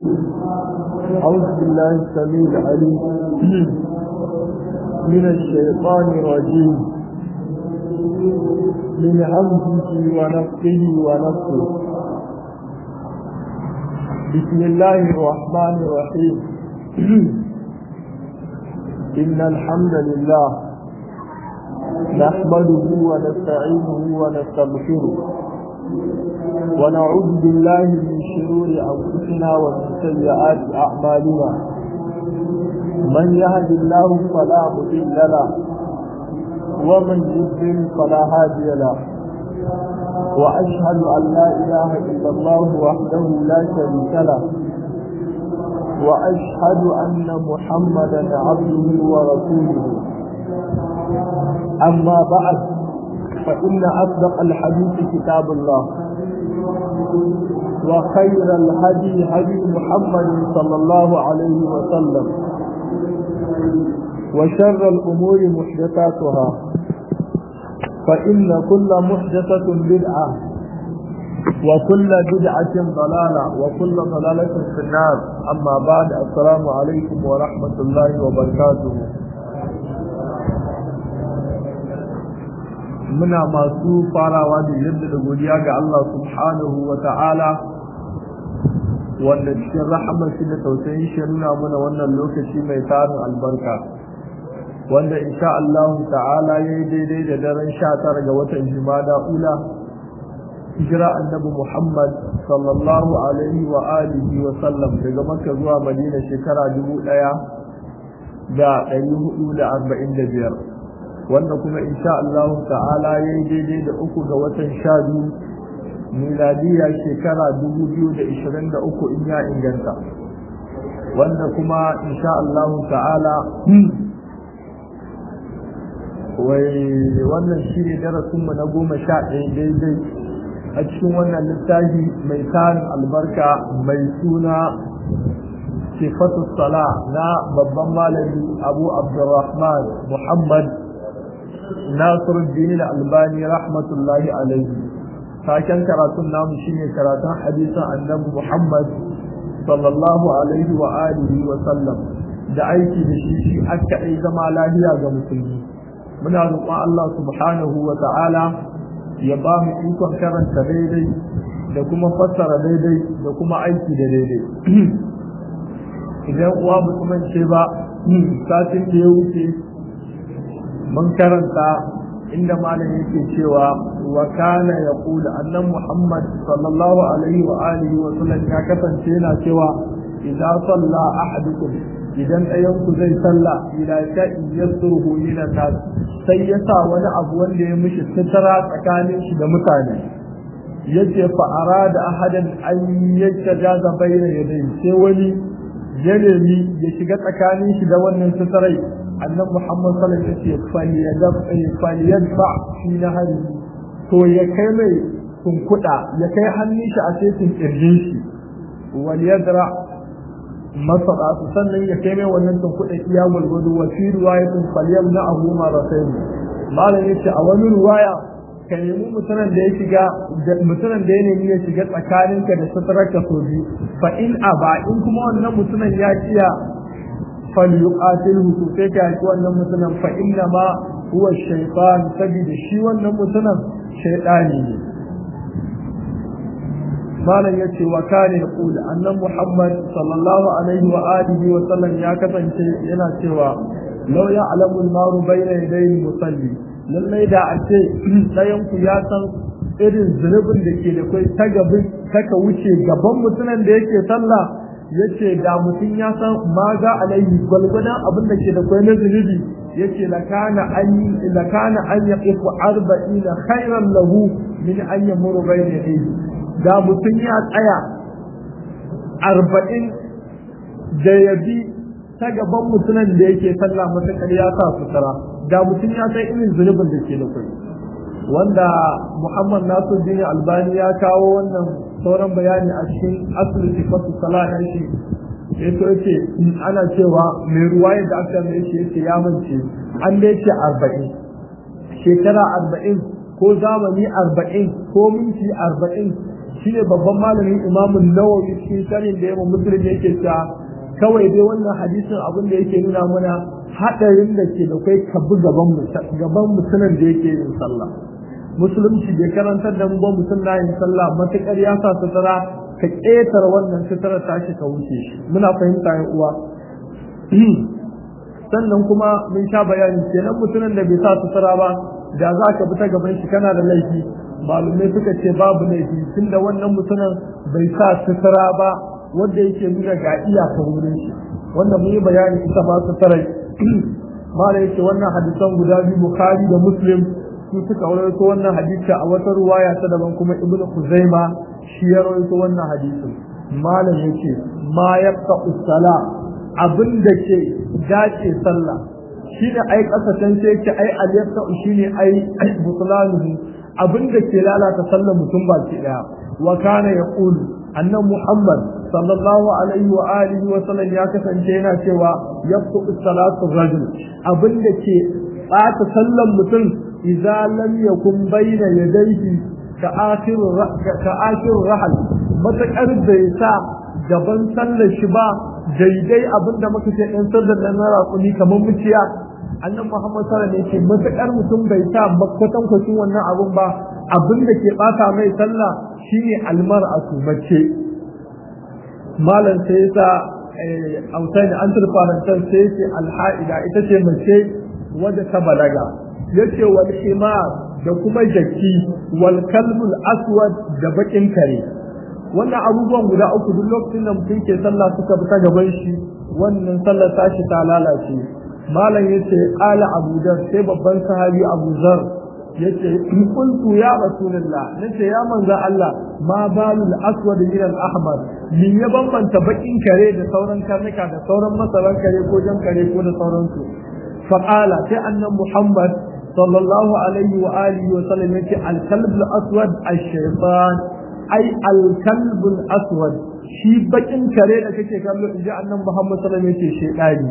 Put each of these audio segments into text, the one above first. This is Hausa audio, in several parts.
أعوذ بالله السميع العليم من الشيطان الرجيم من همزه ونفسه ونفسه بسم الله الرحمن الرحيم إن الحمد لله نحمده ونستعينه ونستغفره ونعوذ بالله من شرور أنفسنا ومن سيئات أعمالنا من يهد الله فلا مضل له ومن يضلل فلا هادي له وأشهد أن لا إله إلا الله وحده لا شريك له وأشهد أن محمدا عبده ورسوله أما بعد فإن أصدق الحديث كتاب الله وخير الهدي هدي محمد صلى الله عليه وسلم وشر الأمور محدثاتها فإن كل محدثة بدعة وكل بدعة ضلالة وكل ضلالة في النار أما بعد السلام عليكم ورحمة الله وبركاته muna masu farawa da yadda da godiya ga Allah subhanahu wa ta'ala wanda cikin rahamar shi da tausayin shi nuna mana wannan lokaci mai tarin albarka wanda insha Allah ta'ala ya yi daidai da daren sha tara ga watan jimada ula hijira annabi Muhammad sallallahu alaihi wa alihi wa sallam daga Makka zuwa Madina shekara dubu ɗaya da ɗari hudu da arba'in da biyar wanda kuma insha Allah ta'ala ya yi daidai da uku ga watan sha biyu miladiya shekara dubu biyu da ishirin da uku in ya inganta wanda kuma insha Allah ta'ala wai wannan shi ne darasinmu na goma sha ɗaya daidai a cikin wannan littafi mai tarin albarka mai suna sifatu sala na babban malami abu abdurrahman muhammad nasiruddin albani rahmatullahi alaihi taken karatun namu shine karatun hadisin annabi muhammad sallallahu alaihi wa alihi wa sallam da aiki da shi shi aka yi zama lafiya ga musulmi muna roƙon Allah subhanahu wa ta'ala ya ba mu ikon karanta daidai da kuma fassara daidai da kuma aiki da daidai idan uwa mutumin ce ba satin da ya wuce mun karanta inda malam yake cewa wa kana yaqulu annan muhammad sallallahu alaihi wa alihi wa sallam ya kasance yana cewa idza salla ahadukum idan ɗayan ku zai salla ila sha'in yasruhu min nas sai ya sa wani abu wanda ya mishi fitara tsakanin shi da mutane yace fa arada ahadan an yattajaza bayna yadayhi sai wani ya nemi ya shiga tsakanin shi da wannan fitarai annabi Muhammad sallallahu alaihi wasallam yace falyadfa fi nahari to ya kai mai tunkuda ya kai hannun shi a cikin kirjin shi wal yadra masara sannan ya kai mai wannan tunkuda iya gulgudu wa fi riwayatin falyamna ahu maratayn malam yace a wani riwaya ka nemi mutanen da ya shiga mutanen da ya nemi ya shiga tsakaninka da satararka so biyu fa in aba in kuma wannan mutumin ya kiya falyuqatilhu to sai ka yaki wannan mutumin fa inna ma huwa shaytan sabida shi wannan mutumin shaytani ne malam yace wa kana yaqul annan muhammad sallallahu alaihi wa alihi wa sallam ya kasance yana cewa law ya'lamu al-maru bayna yadayhi musalli lallai da a ce ɗayan ku ya san irin zunubin da ke da kai ta gabin taka wuce gaban mutumin da yake sallah yace da mutum ya san ma ga alaihi gwalgwadon abin da ke da kai na zunubi yace lakana an lakana an yaqifu arba'ina khairan lahu min an yamuru bayna yadayhi da mutum ya tsaya arba'in da yabi ta gaban mutumin da yake sallah matakar ya sa sutura da mutum ya san irin zunubin da ke da kai wanda Muhammad Nasiruddin Albani ya kawo wannan sauran bayani a cikin asli sifatu salat shi yato yace ana cewa mai ruwaya da aka mai shi yace ya mance an da yace 40 shekara 40 ko zamani 40 ko minti 40 shine babban malamin imamun nawawi cikin sanin da yawan musulun yake cewa kawai dai wannan hadisin abin da yake nuna mana hadarin da ke da kai ka bi gaban gaban musulun da yake yin sallah musulunci bai karantar da mu ba mutum na yin sallah matukar ya sa sutura ka ƙetar wannan sutura tashi ka wuce shi muna fahimta yan uwa sannan kuma mun sha bayani kenan mutumin da bai sa sutura ba da za ka bi ta gaban shi kana da laifi malumai suka ce babu laifi tunda wannan mutumin bai sa sutura ba wanda yake nuna ga iyakar wurin shi wanda mun yi bayani ita ba sutura mala yake wannan hadisan guda biyu bukhari da muslim su suka rawaito wannan hadisi a wata ruwaya ta daban kuma ibnu khuzaima shi ya rawaito wannan hadisin malam yake ma yaqta usala abin da ke dace sallah shine ai kasashen sai yake ai aliyata shine ai butlanuhu abin da ke lalata sallar mutum ba ke daya wa kana yaqulu annan muhammad sallallahu alaihi wa alihi wa sallam ya kasance yana cewa yaqtu salatu rajul abin da ke ɓata sallan mutum idza lam yakun bayna yadayhi ka akhir ka akhir rahal matakar bai sa gaban sallar shi ba daidai abinda muka ce ɗan sallar nan na raƙuni kamar muciya annan muhammad sallallahu alaihi wasallam matakar mutum bai sa makwatan kwacin wannan abun ba abin da ke ɓata mai sallah shine almar'atu mace malam sai yasa autai an turfarantar sai ce alha'ida ita ce mace wadda ta balaga yace wal himar da kuma jaki wal kalbul aswad da bakin kare wannan abubuwan guda uku duk lokacin da mutum ke sallah suka bi ta gaban shi wannan sallar tashi ta lalace malam yace qala abu dar sai babban sahabi abu zar yace in kuntu ya rasulullah nace ya manzo Allah ma balul aswad min al ahmar min ya bambanta bakin kare da sauran karnuka da sauran masaran kare ko jan kare ko da sauransu فقال كأن محمد صلى الله عليه وآله وسلم يقول الكلب الأسود الشيطان أي الكلب الأسود shi bakin kare da kake kallo in ji annan Muhammad sallallahu alaihi wasallam yace shedani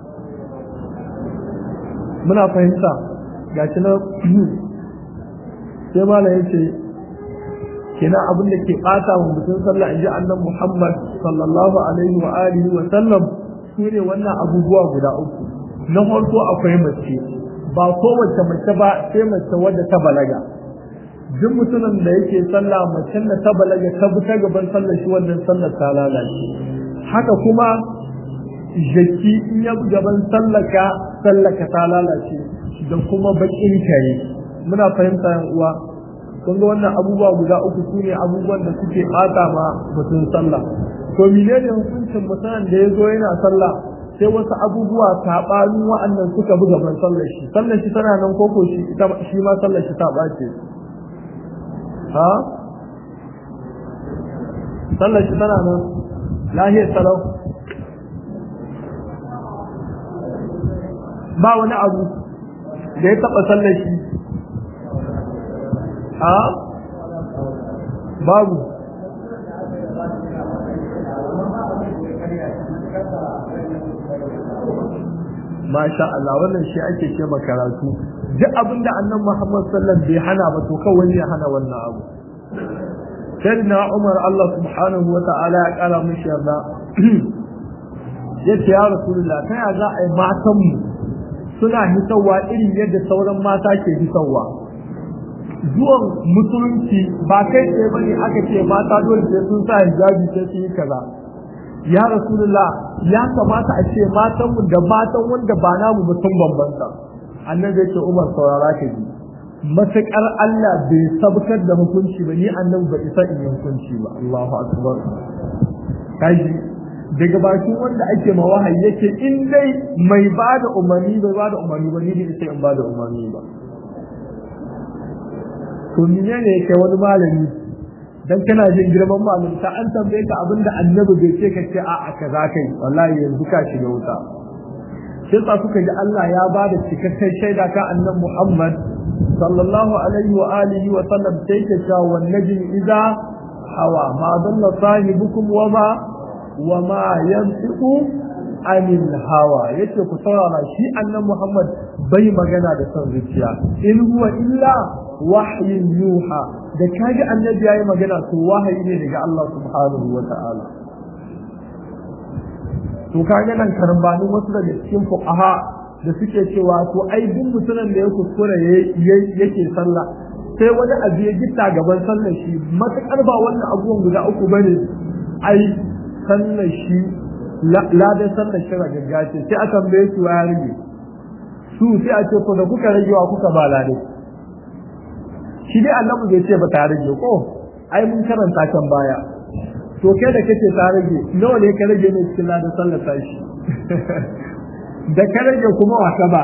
muna fahimta gashi na sai mala yace kina abin da ke bata wa mutum sallah in ji annan Muhammad sallallahu alaihi wa alihi wa sallam shine wannan abubuwa guda uku na farko akwai mace ba kowace mace ba sai mace wadda ta balaga duk mutumin da yake sallah macen da ta balaga ta bi ta gaban sallar shi wannan sallar ta lalace haka kuma jaki in ya gaban sallaka sallaka ta lalace da kuma bakin kare muna fahimta yan uwa kun ga wannan abubuwa guda uku su ne abubuwan da suke bata ma mutum sallah to menene hukuncin mutumin da ya zo yana sallah sai wasu abubuwa saɓanin wa'annan suka buga ban sallar shi sallar shi tana nan koko shi shi ma sallar shi ta ɓace ha sallar shi tana nan lahiyar salau ba wani abu da ya taɓa sallar shi ha babu masha Allah wannan shi ake ce karatu duk abin da annan Muhammad sallallahu bai hana ba to kawai ya hana wannan abu sayyidina Umar Allah subhanahu wa ta'ala ya kara mishi yarda yace ya rasulullah ta ya za a yi matan mu suna hisawa irin yadda sauran mata ke hisawa zuwan musulunci ba kai tsaye bane aka ce mata dole sai sun sa hijabi sai su yi kaza ya rasulullah ya kamata a ce matan mu da matan wanda ba namu mutum bambanta annabi yake Umar saurara ka ji matakar Allah bai sabkar da hukunci ba ni annabi ba isa in yi hukunci ba Allahu akbar kaji daga bakin wanda ake ma wahayi yake in dai mai bada umarni bai bada umarni ba ni ne sai in bada umarni ba to menene yake wani malami dan kana jin girman malumta an tambaye ka abinda annabi bai ce ka ce a'a kaza kai wallahi yanzu ka shiga wuta sai sa suka ji Allah ya ba da cikakken shaida ka annabi Muhammad sallallahu alaihi wa alihi wa sallam sai ka cewa wan najmi idza hawa ma dalla sahibukum wa ma wa ma yantiqu anil hawa yace ku saurara shi annan Muhammad bai magana da son zuciya in huwa illa wahyin yuha da kaji annabi yayi magana to wahayi ne daga Allah subhanahu wa ta'ala to kaga nan karambani wasu daga cikin fuqaha da suke cewa to ai duk mutumin da ya kuskure yake sallah sai wani abu ya gitta gaban sallar shi matakar ba wannan abubuwan guda uku bane ai sallar shi ladan sallar shi ragaggace sai a tambaye su ya rage su sai a ce ko da kuka rage wa kuka ba lade shi dai Allah bai ce ba ta rage ko ai mun karanta kan baya to kai da kake ta rage nawa ne ka rage ne cikin ladan sallar tashi da ka rage kuma wasa ba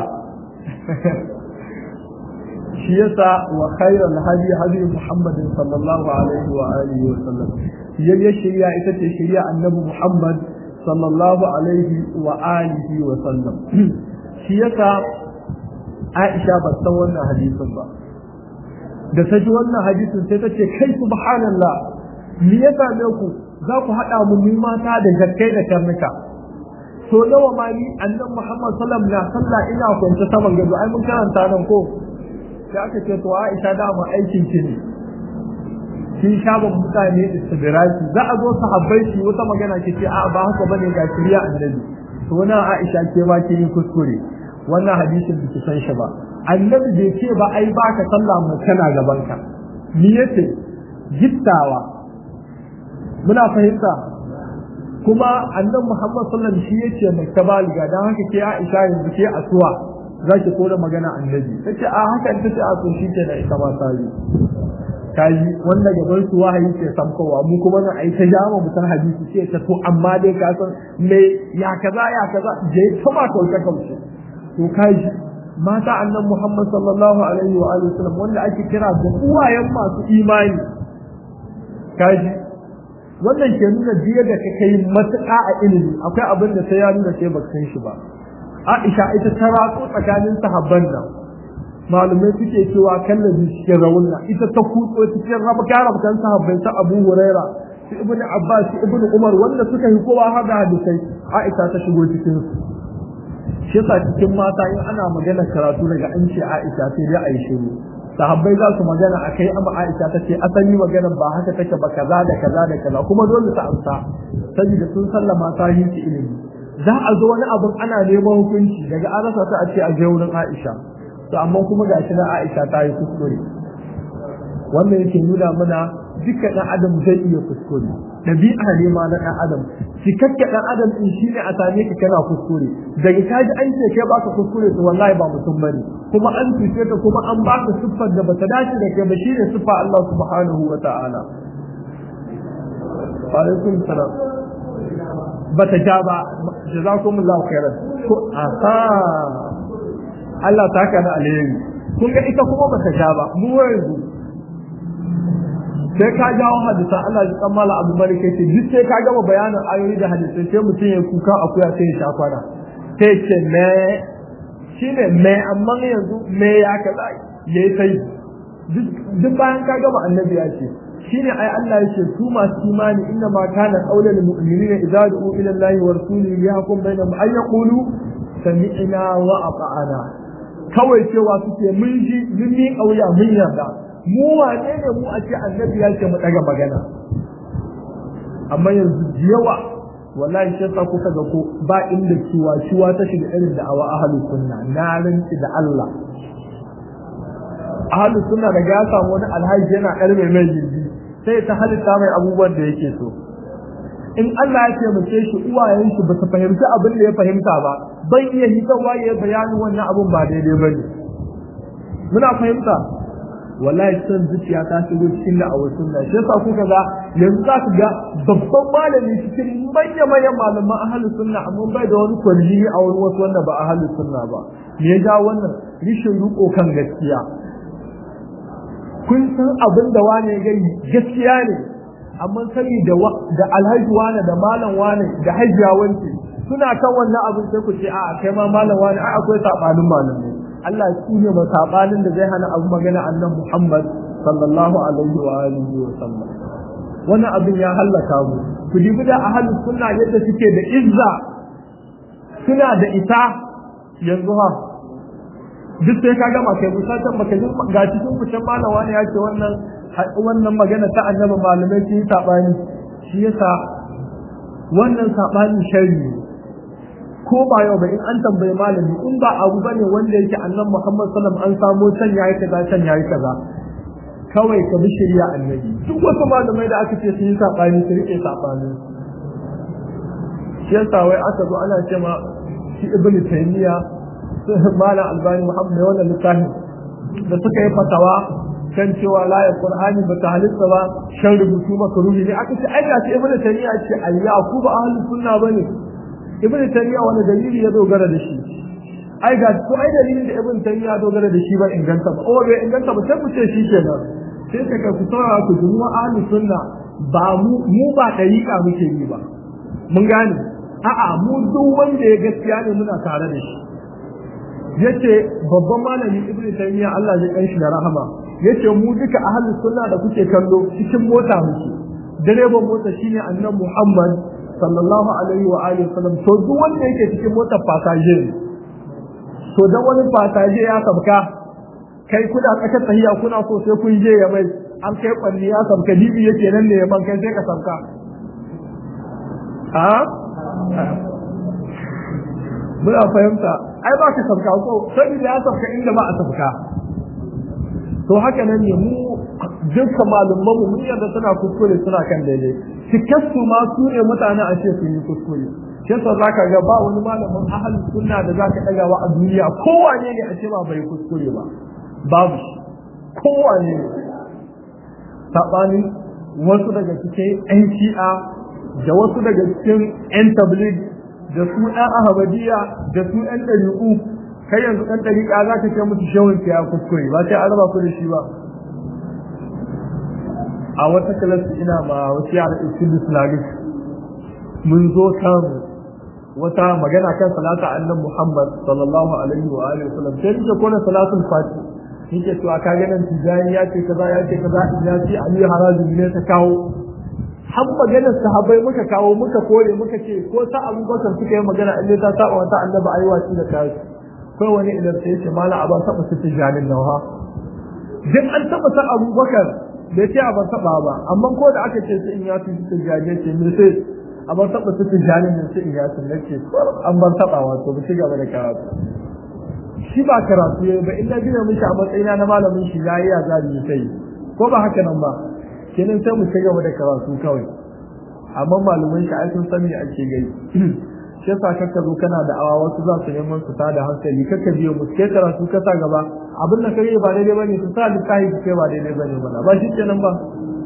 shi yasa wa khairul hadi hadi Muhammad sallallahu alaihi wa alihi wa sallam yayin shari'a ita ce shari'a annabi Muhammad sallallahu alaihi wa alihi wa sallam shi yasa Aisha ba san wannan hadisin ba da ta ji wannan hadisin sai ta ce kai subhanallah me ya same ku za ku haɗa mu ni mata da jakkai da karnuka so nawa ma ni annabi Muhammad sallam na sallah ina kwance saman gado ai mun karanta nan ko sai aka ce to Aisha da mu aikin ki ne kin shaban mutane istidraki za a zo sahabbai shi wata magana ki ce a ba haka bane ga shari'a annabi to na Aisha ke ba ki yin kuskure wannan hadisin da ki san shi ba annabi bai ce ba ai baka sallah mu kana gaban ka ni yace gittawa muna fahimta kuma annabi Muhammad sallallahu alaihi wasallam shi yace mai tabaliga dan haka ke Aisha yanzu ke asuwa zaki kora magana annabi tace a haka tace a so shi ke da ita ba sai kaji wanda gaban su wahayi ke samkowa mu kuma nan ai ta jama mu san hadisi ce ta to amma dai ka san me ya kaza ya kaza je ta ma kauce kauce to kaji mata annan Muhammad sallallahu alaihi wa alihi wasallam wanda ake kira da uwayen masu imani kaji wannan ke nuna jiya da ka kai matuƙa a ilimi akwai abin da sai ya nuna sai baka san shi ba Aisha ita ta ratso tsakanin sahabban nan malumai suke cewa kallabi cikin raunna ita ta kutso cikin rabka rabkan sahabbai ta Abu Huraira su Ibn Abbas su Ibn Umar wanda suka yi kowa har da hadisai Aisha ta shigo cikin su shi yasa cikin mata in ana magana karatu daga an ce Aisha sai dai ayi shiru sahabbai za su magana akai amma Aisha ta ce asali magana ba haka take ba kaza da kaza da kaza kuma dole ta amsa saboda sun sallama ta yi ilimi za a zo wani abun ana neman hukunci daga an rasa ta a ce a je wurin Aisha to amma kuma gashi na Aisha ta yi kuskure wannan yake nuna mana dukkan ɗan adam zai iya kuskure ɗabi'a ne ma na ɗan adam cikakken ɗan adam ɗin shi ne a same ka kana kuskure daga ka ji an ce kai baka kuskure to wallahi ba mutum bane kuma an cuce ka kuma an baka siffar da bata dace da kai ba shi ne siffa Allah subhanahu wa ta'ala wa alaikum salam bata ja ba jazakumullahu khairan ko aha Allah ta haka na alheri kun ga ita kuma bata ja ba mu yanzu sai ka jawo hadisa Allah ya kammala abu malik yace duk sai ka gama bayanin ayoyi da hadisai sai mutum ya kuka akuya sai ya sha kwana sai ce me shine me amma yanzu me ya kaza yayi sai duk bayan ka gama annabi ya ce shine ai Allah yake su masu imani inna ma kana qaulul mu'minina idza du'u ila Allah wa rasulihi yahkum bainahum ay yaqulu sami'na wa ata'ana kawai cewa suke mun ji mun yi kauya mun yarda mu wane ne mu a ce annabi ya ce mu daga magana amma yanzu yawa wallahi sai sa kuka ga ko ba inda ciwa ciwa ta shiga irin da awa ahlus sunna na rinci da Allah ahlus sunna da ya samu wani alhaji yana karbe mai gindi sai ta halitta mai abubuwan da yake so in Allah ya ce mace shi uwayen shi ba su fahimci abin da ya fahimta ba ban iya hitarwa ya bayanin wannan abun ba daidai bane muna fahimta wallahi son zuciya ta shigo cikin da awar sunna shi yasa kuka ga yanzu za ku ga babban malami cikin manya manyan malaman ahlus sunna amma bai da wani kwalli a wani wasu wanda ba ahlus sunna ba me ya ja wannan rishin riko kan gaskiya kun san abin da wane ya gani gaskiya ne amma sani da da alhaji wane da malam wane da hajiya wance suna kan wannan abin sai ku ce a'a kai ma malam wane ai akwai sabanin malamai Allah shi ne masabanin da zai hana abu magana annan Muhammad sallallahu alaihi wa alihi wa sallam wannan abin ya hallaka mu ku dibi da ahlus sunna yadda suke da izza suna da ita yanzu ha duk sai ka gama kai musatan baka ji ga cikin kucin malawa ne ya ce wannan wannan magana ta annabi malamai sun yi sabani shi yasa wannan sabani sharri ko ba yau ba in an tambayi malami in ba abu bane wanda yake annabi Muhammad sallallahu alaihi wasallam an samo can yayi kaza can yayi kaza kawai ka bi shari'a annabi duk wasu malamai da aka ce sun yi sabani su rike sabani shi yasa wai aka zo ana ce ma shi ibnu taymiya malam albani muhammad wannan littafin da suka yi fatawa kan cewa la ya qur'ani ba ta halitta ba shan rubutu maka ruhi ne aka ce ai ga shi ibnu taymiya ce ayya ku ba ahlus sunna bane ibnu taymiya wani dalili ya dogara da shi ai ga ko ai dalilin da ibnu taymiya ya dogara da shi ba inganta ba o bai inganta ba sai ku ce shi kenan sai ka ka fitara ku jumu'a ahlus sunna ba mu mu ba dariƙa muke yi ba mun gane a'a mu duk wanda ya gaskiya ne muna tare da shi yace babban malami ibnu taymiya Allah ya kanshi da rahama yace mu duka ahli sunna da kuke kallo cikin mota muke direban mota shine annabi Muhammad sallallahu alaihi wa alihi wasallam to duk wanda yake cikin motar fasaje to dan wani fasaje ya sabka kai kuna tsakar tahiya kuna so sai kun je ya mai an kai kwalli ya sabka dibi yake nan ne man kai sai ka sabka a muna fahimta ai ba ka sabka ko sai da ya sabka inda ba a sabka to haka nan ne mu duka malumman mu mun yarda suna kuskure suna kan daidai cikassu ma su ne mutane a ce sun yi kuskure shi yasa zaka ga ba wani malamin ahli sunna da zaka daga wa a duniya kowane ne a ce ba bai kuskure ba babu kowane ne sabani wasu daga cikin yan shi'a da wasu daga cikin yan tabligh da su ɗan ahabadiya da su ɗan ɗariƙu kai yanzu ɗan ɗariƙa za ka ce musu shawin ya kuskure ba sai an raba ku da shi ba a wata kalasta ina ma wasu yara isin islamic mun zo kan wata magana kan salata annan muhammad sallallahu alaihi wa alihi wasallam sai nake kona salatul fati nake cewa ka ganin tijani ya ce kaza ya ce kaza ya ce ali harazi ne ta kawo har maganar sahabbai muka kawo muka kore muka ce ko ta abubakar suka yi magana in ta saba wata annabi ayi waci da kai kai wani idan sai ce mala aban taba su tijanin nawa duk an taba ta abubakar da ce aban taba ba amma ko da aka ce su in ya fi tijani ce me sai aban taba su tijanin ne sai in ya fi nace an ban taba wato ba ci gaba da karatu shi ba karatu yayi ba inda gina mishi a matsayina na malamin shi yayi ya zabi sai ko ba haka nan ba kenan sai mu ci gaba da karatu kawai amma malaman shi ai sun san me ake gai shi yasa kakka zo kana da awa wasu za su neman su tada hankali kakka biyo mu ke karatu ka sa gaba abin da kai ba daidai bane su sa littafi kai ba daidai bane ba ba shi kenan ba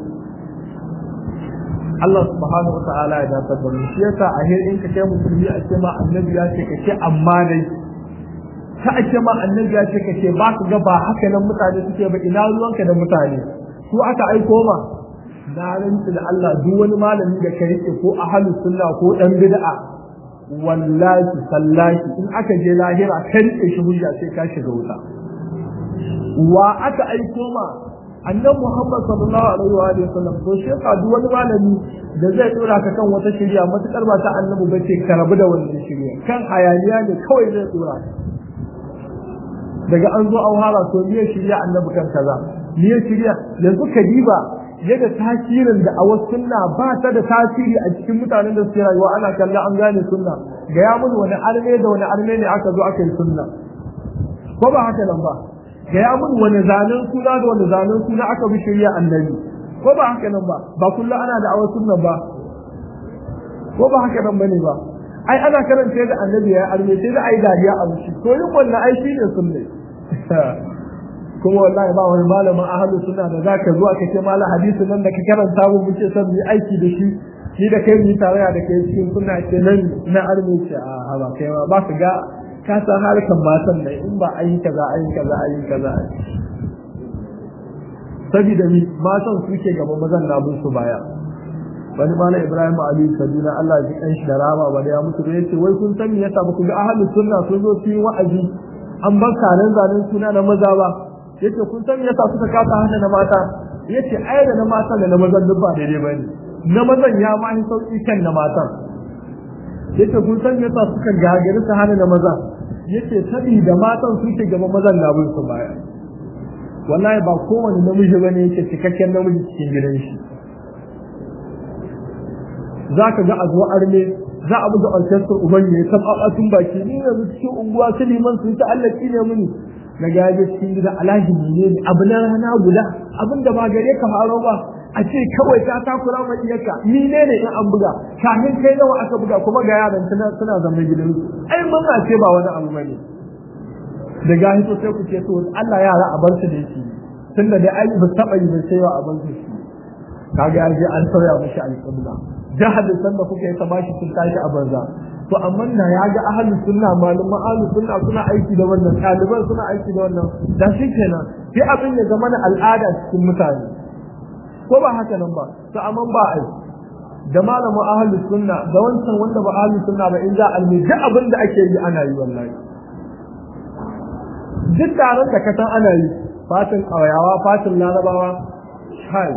Allah subhanahu wa ta'ala ya dace da mu shi yasa a hirin ka kai musulmi a ce ma annabi ya ce kace amma dai ta ake ma annabi ya ce kace ba ka ga ba haka nan mutane suke ba ina ruwanka da mutane su aka aiko ma na rantsi da Allah duk wani malami da ka rike ko ahlus sunna ko dan bid'a wallahi sallahi in aka je lahira ka rike shi hujja sai ka shiga wuta wa aka aiko ma annabi Muhammad sallallahu alaihi wa alihi wasallam to shi ka duk wani malami da zai dora ka kan wata shari'a matukar ba ta annabi ba ce ka rabu da wannan shari'a kan hayaniya ne kawai zai dora daga an zo an hara to miye shari'a annabi kan kaza miye shari'a yanzu ka diba yadda tasirin da a wasu sunna ba ta da tasiri a cikin mutanen da suke rayuwa ana kalla an gane sunna ga ya mun wani arme da wani arme ne aka zo aka yi sunna ko ba haka nan ba ga ya mun wani zanen suna da wani zanen suna aka bi shirya annabi ko ba haka nan ba ba kullu ana da awa sunna ba ko ba haka nan bane ba ai ana karanta da annabi ya arme sai da ai dariya a wuce to yin wannan ai shine sunne kuma wallahi ba wani malamin ahlu sunna da zaka zuwa kace malam hadisin nan da ka karanta mu muke son mu aiki da shi shi da kai mu tarayya da kai cikin sunna ce nan na arme ce a ba kai ba ka ga ka san harkan matan nan in ba ayi kaza ayi kaza ayi kaza saboda ni matan suke gaba mazan na bin su baya wani mana Ibrahim Ali Kaduna Allah ya kan shi da rama ba da ya mutu da yace wai kun san me yasa ba ku ga ahlus sunna sun zo su yi wa'azi an bar kanan zanen suna na maza ba yace kun san me yasa suka kasa hana na mata yace ai da na mata da na mazan duk ba daidai bane na mazan ya ma yi sauki kan na matan yace kun san me yasa suka gagari su hana da maza yace sabi da matan su ke gaba mazan na bin su baya wallahi ba kowane namiji bane yake cikakken namiji cikin gidan shi zaka ga a zo arme za a buga alkasar uban ne ta tun baki ni yanzu cikin unguwa su liman su ta Allah ne muni na gaje cikin gida alhaji ne ne abu na rana guda abin da ba gare ka faro ba a ce kawai ka takura ma iyaka ni ne ne in an buga kafin kai nawa aka buga kuma ga yaran suna suna zama gidan ai mun ce ba wani abu bane da gahi to sai ku ce to Allah yara a bar su da shi tunda da ai ba taba yi ba sai wa a bar su kaga je an sauya mishi alƙibla jahadin san da kuka yi ta bashi sun tashi a banza to amma na ya ga ahlus sunna malaman ahlus sunna suna aiki da wannan ɗaliban suna aiki da wannan da shi kenan sai abin ya zama na al'ada cikin mutane ko ba haka nan ba to amma ba ai da malamin ahlus sunna da wancan wanda ba ahlus sunna ba in za a almi duk abin da ake yi ana yi wallahi duk taron da ka san ana yi fatin ƙauyawa fatin larabawa shai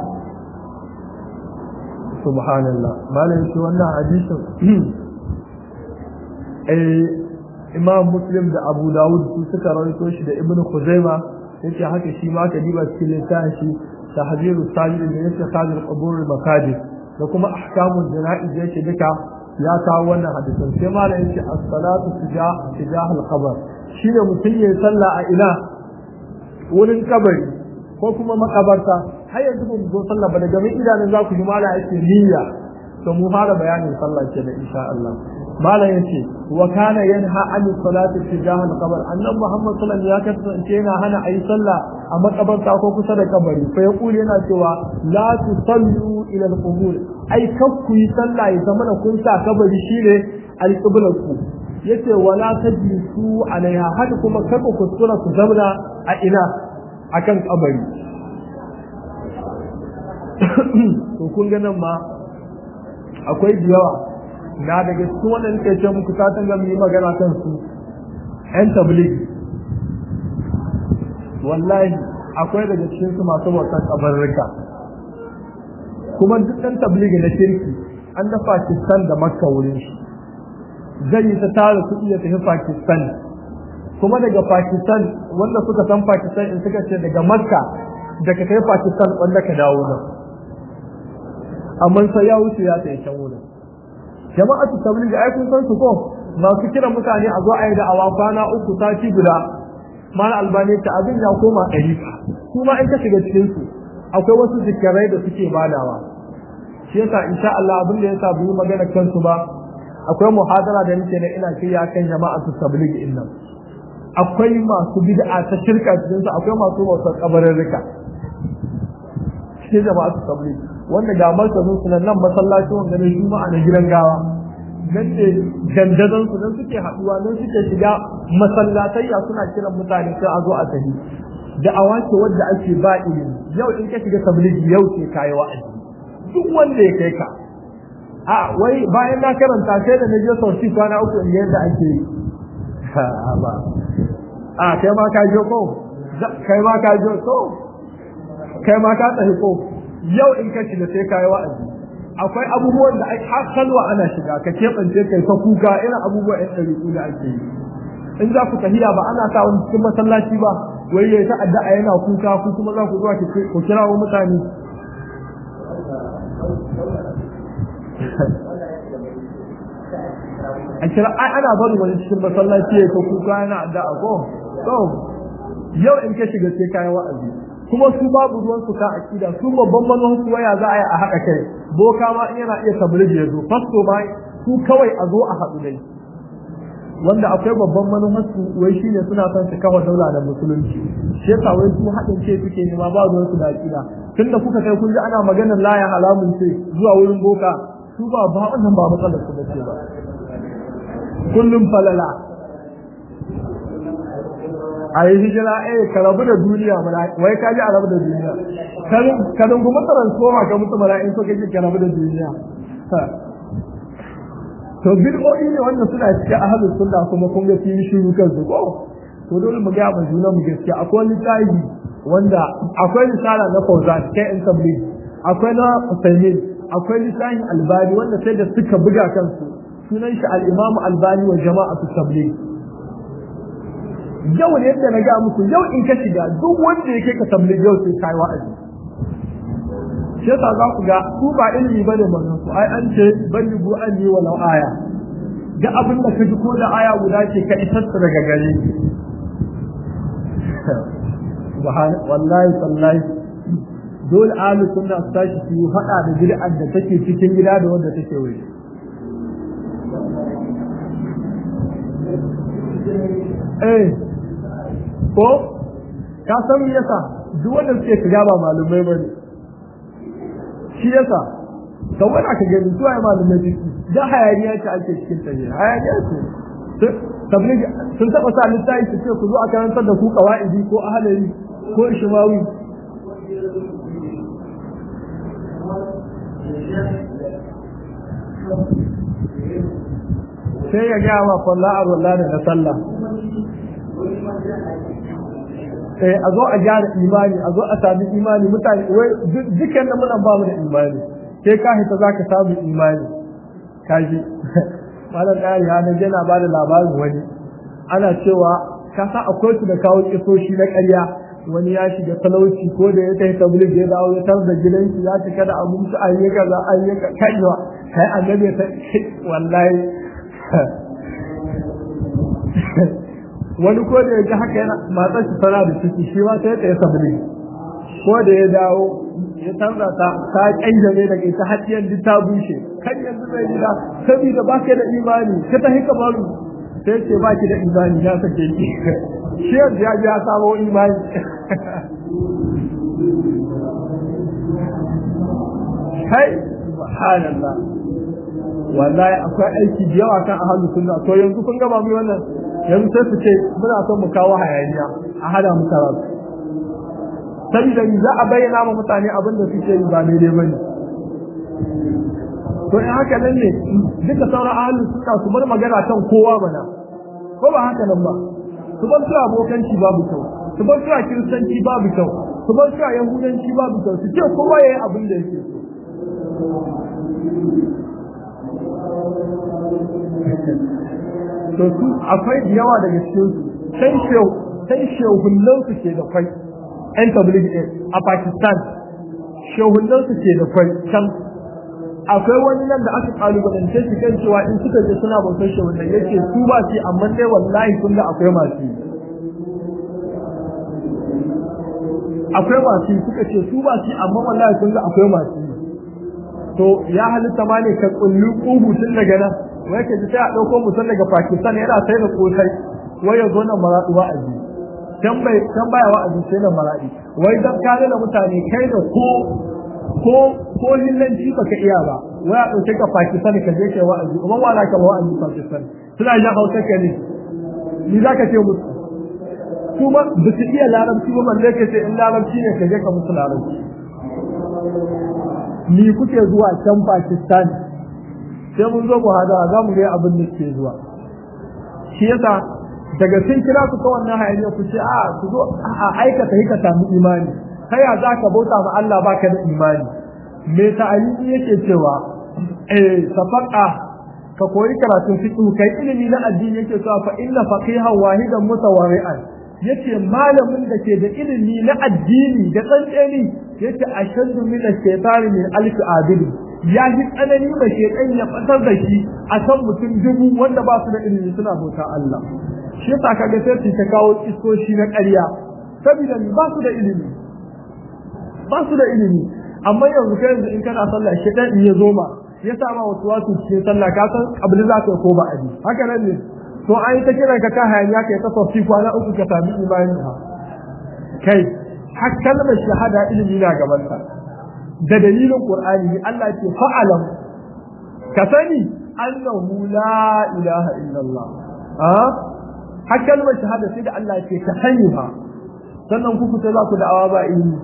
subhanallah malam shi wannan hadisin eh imam muslim da abu dawud su suka rawaito shi da ibnu khuzaima yace haka shi ma ka diba cikin littafin shi tahzirus sajid da yake sajid qubur makajid da kuma ahkamul janaiz yake duka ya kawo wannan hadisin sai malam yace as-salatu tijah tijah al-qabr shine mutum ya sallah a ina wurin kabari ko kuma makabarta har yanzu ba mu zo sallah ba daga min idanun za ku ji mala yake niyya to mu fara bayanin sallah ke da insha Allah mala yace wa kana yanha an salati tijah al-qabr annabi Muhammad sallallahu alaihi wasallam ya kasance yana hana ayi sallah a makabarta ko kusa da kabari fa yaqulu yana cewa la tusallu ila al-qubur ai kakku yi sallah ya zama da kun sa kabari shine al-qiblatku yace wala tajlisu alaiha haka kuma kada ku tsura ku zauna a ina akan kabari to kun ga nan ma akwai yawa na daga cikin wannan ke ce muku ta tanga mu yi magana kan su yan tabligh wallahi akwai daga cikin su masu bautan kabarrika kuma duk ɗan tabligh na kirki an da Pakistan da Makka wurin shi zai yi ta tara kuɗi ya tafi Pakistan kuma daga Pakistan wanda suka san Pakistan in suka ce daga Makka daga kai Pakistan wanda ka dawo nan amma sai ya wuce ya tsaye can wurin jama'atu tabligh ai kun san su ko masu kira mutane a zo a yi da awa kwana uku sati guda mala albani ta abin ya koma ɗari kuma in ka shiga cikin su akwai wasu zikirai da suke badawa shi yasa insha Allah abin da yasa bu magana kansu ba akwai muhadara da nake na ina kiyaye kan jama'atu tabligh din nan akwai masu bid'a ta shirka cikin su akwai masu bautar kabarin rika shi jama'atu tabligh wanda ga martazin su nan masallacin wanda ne juma'a na gidan gawa nan ne dandazon su nan suke haduwa nan suke shiga masallatai ya suna kiran mutane sai a zo a tafi da awace wadda ake ba ilimi yau in ka shiga tablighi yau ce kayi wa'azi duk wanda ya kai ka a wai bayan na karanta sai da na je sauti kwana uku in yadda ake yi ba a kai ma ka je ko kai ma ka je ko kai ma ka tafi ko yau in ka shiga sai kayi wa'azi akwai abubuwan da har kalwa ana shiga ka keɓance kai ta kuka irin abubuwan yan ɗariƙu da ake yi in za ku tahiya ba ana sa wani cikin masallaci ba wai ya ta addu'a yana kuka ku kuma za ku zuwa ku kirawo mutane a kira ai ana barin wani cikin masallaci ya ta kuka yana addu'a ko to yau in ka shiga sai kayi wa'azi kuma su babu ruwan su ka akida su babban manhaj su waya za a yi a haɗa kai boka ma in yana iya tabligi ya zo fasto ma su kawai a zo a haɗu dai wanda akwai babban manhaj su wai shine suna son su kawo daula da musulunci shi yasa wai su haɗin ce suke nema ba ruwan su da akida tunda kuka kai kun ji ana maganar laya halamun ce zuwa wurin boka su ba ba wannan ba matsalar su bace ba kullum falala a yi hijira eh ka rabu da duniya mana wai ka ji a rabu da duniya ka dungu mutaran soma ka mutu mana in so ka ji ka rabu da duniya to bid'o'i ne wanda suna cikin ahlus sunna kuma kun ga sun shiru kansu ko to dole mu ga mu juna mu gaskiya akwai littafi wanda akwai risala na Fauzan kai in tabligh akwai na Usaimin akwai littafin Albani wanda sai da suka buga kansu su sunan shi al-Imam Albani wa jama'atu tabligh yau ne yadda na ga muku yau in ka shiga duk wanda yake ka tabligh yau sai kai wa'azi shi yasa za ku ga su ba ilimi bane manzon su ai an ce bani bu an yi walau aya ga abin da ka ji ko da aya guda ce ka isar daga gare ki wallahi sallahi dole ahlu sunna su tashi su yi faɗa da bid'ar da take cikin gida da wanda take waje eh ko ka san me yasa duk wanda suke shiga ba malumai bane shi yasa ka wani aka gani su ai malumai jiki da hayaniya ce ake cikin tafiya hayaniya ce tabligh sun taba sa littafi su ce ku zo a karantar da ku qawaidi ko ahlari ko ishmawi sai ya gaya ma kwalla a rulla da na sallah eh a zo a gyara imani a zo a sami imani mutane wai dukkan da muna ba mu da imani sai ka hita za ka samu imani kaji malam ɗari ya nan yana ba da labarin wani ana cewa ka sa akwai su da kawo kisoshi na ƙarya wani ya shiga talauci ko da ya kai tabligh ya dawo ya tar da gidansu ya cika da abinci an yi kaza an yi kaiwa kai annabi ta wallahi wani ko da ya ga haka yana matsar shi tana da ciki shi ma sai ya tabligh ko da ya dawo ya canza ta ta kanjame daga ita hadiyan duk ta bushe kan yanzu zai gida saboda ba ka da imani ka ta hika baru sai ce ba ki da imani ya sake ki shi yanzu ya ji ya samo imani kai subhanallah wallahi akwai aiki da yawa kan ahlus sunna to yanzu kun gaba mu wannan yanzu sai su ce muna son mu kawo hayaniya a hada mu karatu saboda ni za a bayyana ma mutane abin da suke yi ba daidai bane to in haka nan ne duka sauran ahlus sunna su bar magana kan kowa bana ko ba haka nan ba su bar su abokanci babu kyau su bar su kiristanci babu kyau su bar su yahudanci babu kyau su ce kowa yayi abin da yake so to su akwai da yawa daga cikin su sai shehu sai shehullan su ke da kwai yan tabligh a Pakistan shehullan su ke da kwai can akwai wani nan da aka kalubalance shi kan cewa in suka je suna bautar shi wanda yake su ba shi amma dai wallahi kun ga akwai masu akwai masu suka ce su ba shi amma wallahi kun ga akwai masu to ya halitta ma ne ka kullu kubu tun daga nan wai ka ji sai a dauko mutum daga Pakistan yana sai da kosai wai ya zo nan maradu wa'azi can bai can baya wa'azi sai nan maradi wai dan kare da mutane kai da ko ko ko hillanci baka iya ba wai a ɗauke ka Pakistan ka je kai wa'azi kuma wala ka wa'azi Pakistan suna ja hausa ka ne ni za ka ce musu kuma ba su iya larabci ba balle ka ce in larabci ne ka je ka musu larabci ni kuke zuwa can Pakistan sai mun zo muhadara za mu ga abin da ke zuwa shi yasa daga sun kira ku ta wannan hayaniya ku ce a ku zo a aikata hika samu imani ta ya za ka bauta ma Allah baka da imani me ta'alimi yake cewa eh safaqa ka koyi karatun fiqh kai ilimi na addini yake cewa fa inna faqihan wahidan mutawari'an yace malamin da ke da ilimi na addini da tsantseni yace ashaddu min ash-shaytani min alf abid ya ji tsanani da shaytan ya fatar da shi a kan mutum dubu wanda ba su da ilimi suna bauta Allah shi yasa kaga sai ta kawo iskoshi na ƙarya saboda ba su da ilimi ba su da ilimi amma yanzu kai yanzu in kana sallah shi dan ya zo ma ya sa ma wasu wasu cikin sallah ka san kabli za ka ko ba abi haka nan ne to an yi ta kiran ka ka hayaniya kai ta sofi kwana uku ka sami imani ha kai har kalmar shahada ilimi na gaban ka da dalilin qur'ani Allah ce fa'alam ka sani annahu la ilaha illallah ha har kalmar shahada sai da Allah ce ka sani ha sannan ku fita za ku da'awa ba ilimi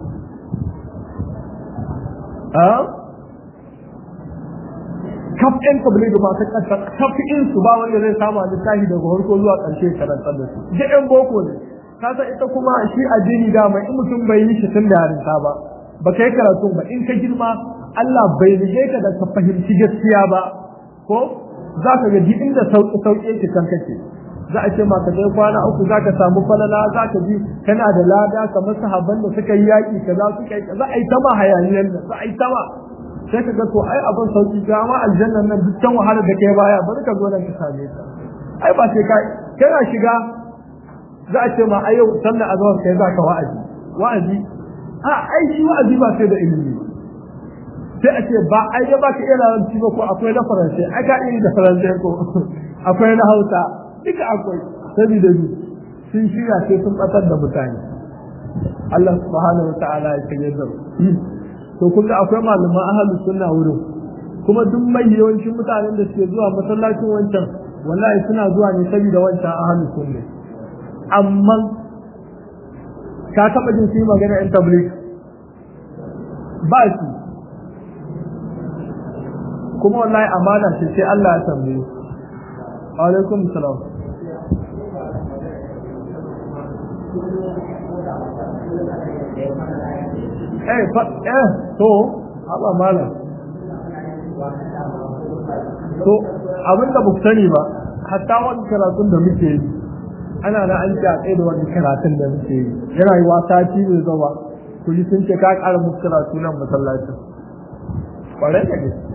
kaf ɗin kabili da masu ƙasa kaf in su ba wanda zai samu littafi daga farko zuwa ƙarshe karantar da su duk ɗan boko ne kasa ita kuma shi addini dama in mutum bai yi shi tun da yarinta ba ba ka yi karatu ba in ka girma Allah bai rige ka da ka fahimci gaskiya ba ko za ka ga inda sauƙi sauƙi yake kan kake za a ce ma ka kai kwana uku za ka samu falala za ka ji kana da lada kamar sahabban da suka yi yaƙi kaza suka yi za a yi tama hayaniyar nan za a yi tama sai ka ga to ai abin sauƙi ga ma aljannan nan duk can wahalar da kai baya bari ka zo nan ka same ta ai ba sai ka kana shiga za a ce ma a yau sannan azawar kai za ka wa'azi wa'azi a ai shi wa'azi ba sai da ilimi sai a ce ba ai da ba ka iya larabci ba ko akwai na faransai ai ka iya da faransai ko akwai na hausa duka akwai saboda ni sun shirya sai sun batar da mutane Allah subhanahu wa ta'ala ya kage da to kun ga akwai malaman ahlus sunna wurin kuma duk mai yawancin mutanen da suke zuwa masallacin wancan wallahi suna zuwa ne saboda wancan ahlus sunna amma ka taba jin su magana in tabligh ba shi kuma wallahi amana ce sai Allah ya tambaye wa alaikum salam eh fa eh to haba malam to abinda ba sani ba hatta wani karatun da muke yi ana na an a tsaye da wani karatun da muke yi yana yi wasa ci mai zawa ku ji sun ce ka ƙara musu karatu nan masallacin ƙwarai da gaske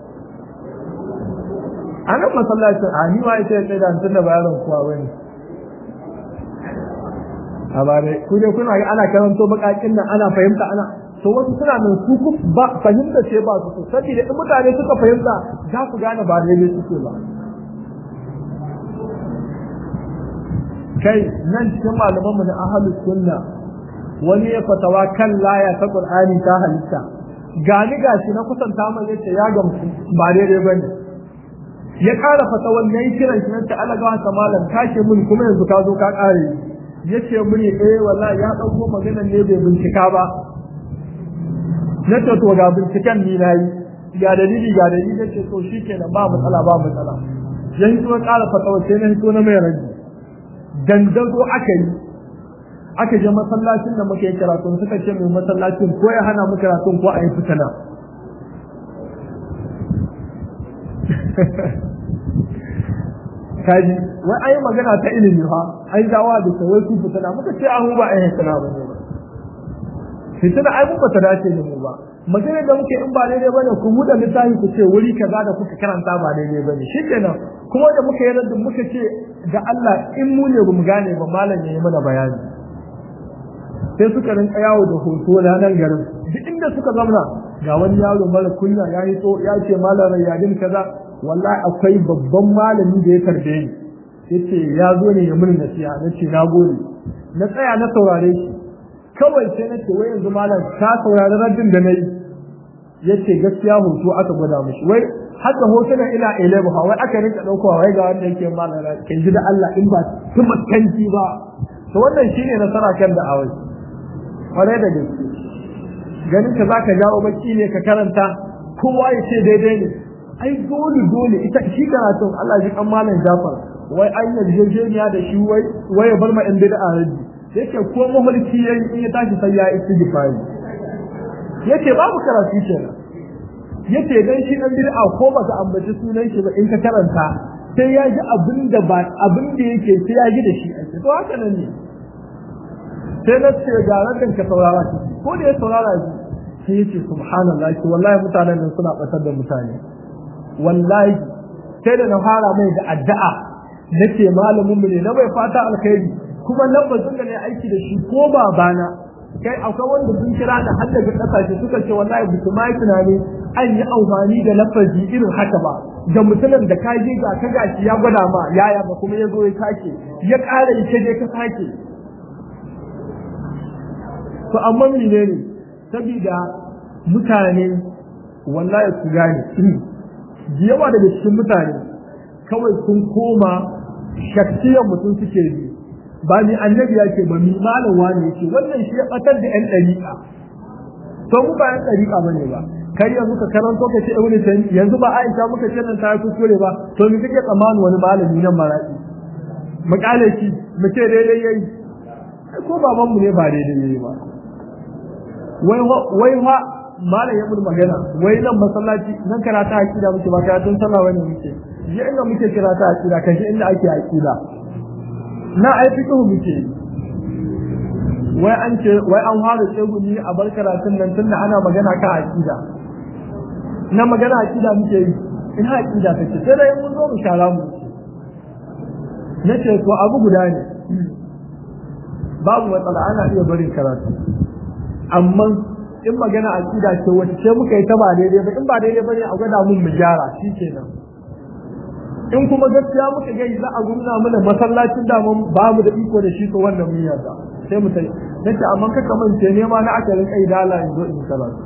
a nan masallacin a ni ma ita ya tsaye da tun da bayaran kuwa bane a ba dai ku dai kuna ana karanto bakakin nan ana fahimta ana to wasu suna nan su ku ba fahimta ce ba su saboda in mutane suka fahimta za su gane ba daidai suke ba kai nan cikin malaman mu na ahlus sunna wani ya fatawa kan laya ta qur'ani ta halitta gani gashi na kusanta mai yace ya gamsu ba daidai bane ya kara fatawan nayi kiran shi ta alaga ta malam kashe mun kuma yanzu ka zo ka kare yace mun eh wallahi ya dauko maganar ne bai bincika ba na ce to ga binciken ni nayi ga dalili ga dalili nace to shikenan ba matsala ba matsala yayin to kara fatawa sai na hito na mai raji dandazo aka yi aka je masallacin da muke karatun suka ce mai masallacin ko ya hana mu karatun ko a yi fitina kaji wai ayi magana ta ilimi fa ai dawa da wai su fitina muka ce an ba ai fitina ba ne ba fitina ai mun ba ta dace da mu ba magana da muke in ba daidai bane ku buɗe littafi ku ce wuri kaza da kuka karanta ba daidai bane shikenan kuma da muka yi da muka ce ga Allah in mu ne bamu gane ba malam ya yi mana bayani sai suka rinka yawo da hoto na nan garin duk inda suka zamna ga wani yaro mara kunya ya yi to ya ce malam rayyadin kaza wallahi akwai babban malami da ya tarbe ni yace ya zo ne ya mun nasiha nace na gode na tsaya na saurare shi kawai sai na ce wai yanzu malam ka saurari raddin da nayi yace gaskiya hoto aka gwada mishi wai haka hotunan ina elebu wai aka rinka daukowa wai ga wanda yake malam kan ji da Allah in ba kuma kanki ba to wannan shine nasara kan da awai kwarai da gaske ganin ka zaka jawo baki ne ka karanta kowa ya ce daidai ne ai dole dole ita shi karatun Allah ji kan malam Jafar wai an yarjejeniya da shi wai wai ya bar ma in bid'a raji yake ko mahulki yayi in ya tashi sai ya istighfari yace babu karatu kenan yace dan shi dan bid'a ko ba ka ambaci sunan shi ba in ka karanta sai ya ji abin da ba abin da yake sai ya ji da shi ake to haka nan ne sai na ce ga rakan ka saurara shi ko da ya saurara shi sai yace subhanallahi wallahi mutanen nan suna batar da mutane wallahi sai da na fara mai da addu'a nace malamin mu ne na bai fata alkhairi kuma lambazin da ne aiki da shi ko babana kai akwai wanda sun kira da har daga kasashe suka ce wallahi ba su mai tunani an yi amfani da lafazi irin haka ba da mutumin da ka je ga ka gashi ya gwada ma yaya ba kuma ya zo ya sake ya ƙara ya je ka sake to amma mene ne saboda mutane wallahi su gane yawa daga cikin mutane kawai sun koma shakkiyar mutum suke bi ba ni annabi ya ce ba mi malam wani yake wannan shi ya batar da yan dariƙa to mu ba yan dariƙa bane ba kai yanzu ka karanto ka ce ibnu tayyib yanzu ba Aisha muka ce nan ta kuskure ba to mi kake tsammanin wani malami nan maraki mu kale shi mu ce daidai yayi ko baban mu ne ba daidai yayi ba wai wai ha malam ya mun magana wai nan masallaci nan karata akida muke ba karatun sallah wani muke je inda muke kira ta aqida kaje inda ake aqida na ai fiqh muke wai an ce wai an fara tsegumi a bar karatun nan tunda ana magana kan aqida na magana aqida muke yi ina aqida take sai dai mun zo mu shara mu nace to abu guda ne babu matsala ana iya barin karatu amma in magana aqida ce wacce muka yi ta ba daidai ba in ba daidai bane a gwada mun mu gyara shikenan in kuma gaskiya muka ga za a gumna mana masallacin da mun ba mu da iko da shi ko wannan mun yarda sai mu tai nace amma ka kamance ne ma na aka rinka idala in zo in karatu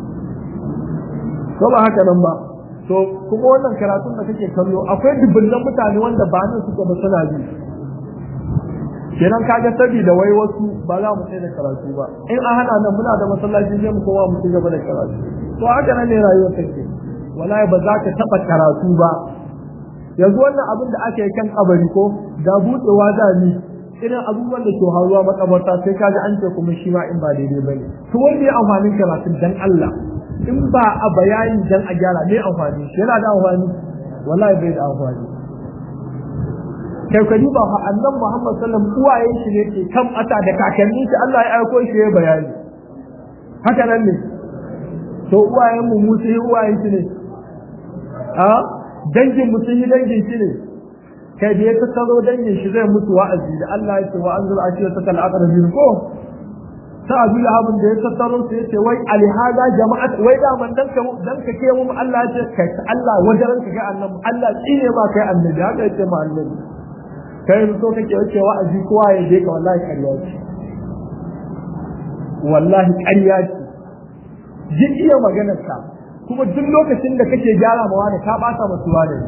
ko ba haka nan ba to kuma wannan karatun da kake kallo akwai dubban mutane wanda ba nan suka ba suna bi kenan kaga saboda wai wasu ba za mu sai da karatu ba in an hana nan muna da masallaci sai mu kowa mu ci gaba da karatu to haka nan ne rayuwar take wallahi ba za ka taba karatu ba yanzu wannan abin da aka yi kan kabari ko da budewa da ni irin abubuwan da ke haruwa makabarta sai kaga an ce kuma shi ma in ba daidai bane to wanda ya amfanin karatu dan Allah in ba a bayani dan a gyara ne amfani shi yana da amfani wallahi bai da amfani kai ka duba fa annan Muhammad sallam uwayen shi ne ke kan ata da kakanni shi Allah ya aiko shi ya bayani haka nan ne to uwayen mu mu sai uwayen shi ne a dangin mu sun yi dangin shi ne kai da ya tattaro dangin shi zai mutu wa'azi da Allah ya ce wa anzur ashira ta kal aqrabin ko ta abu lahabin da ya tattaro sai ya ce wai alhada jama'at wai da man dan ka dan ka ke mu Allah ya ce kai Allah wajen ka ga annabi Allah tsine ma kai annabi haka ya ce ma annabi kai so kake wace wa'azi kowa ya je ka wallahi ƙarya ce wallahi ƙarya ce ji iya maganar ka kuma duk lokacin da kake gyara ma wani ka bata masu wani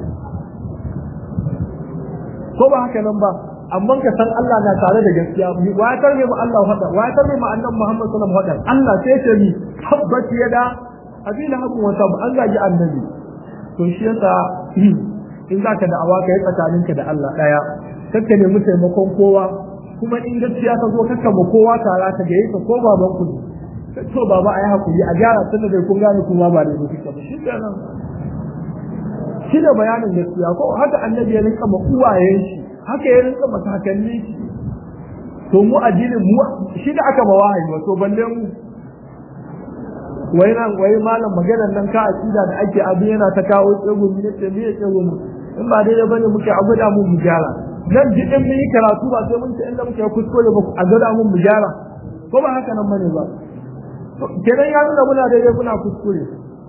ko ba haka nan ba amma ka san Allah na tare da gaskiya wa ya tarbe mu Allah hada wa ya tarbe mu annabi Muhammad sallallahu alaihi wasallam Allah sai ce ni tabbat yada abin habu wa tab an gaji annabi to shi yasa in zaka da awaka yi tsakaninka da Allah daya kakka nemi taimakon kowa kuma in gaskiya ta zo kakka ma kowa tara ka ga ka ko baban ku to baba ayi hakuri a gyara tun da kun gane kuma ba da kuke ba shi kenan shi da bayanin gaskiya ko haka annabi ya rinka ma uwayen shi haka ya rinka ma kakanni shi to mu addinin mu shi da aka ba wahayi wato balle mu wai nan wai malam maganar nan ka akida da ake abu yana ta kawo tsegumi ne ce me ya tsegumi in ba daidai bane muke abu da mu mu gyara nan jiɗin mun yi karatu ba sai mun ce inda muke kuskure ba a gada mun mu gyara ko ba haka nan bane ba kenan ya nuna muna daidai muna kuskure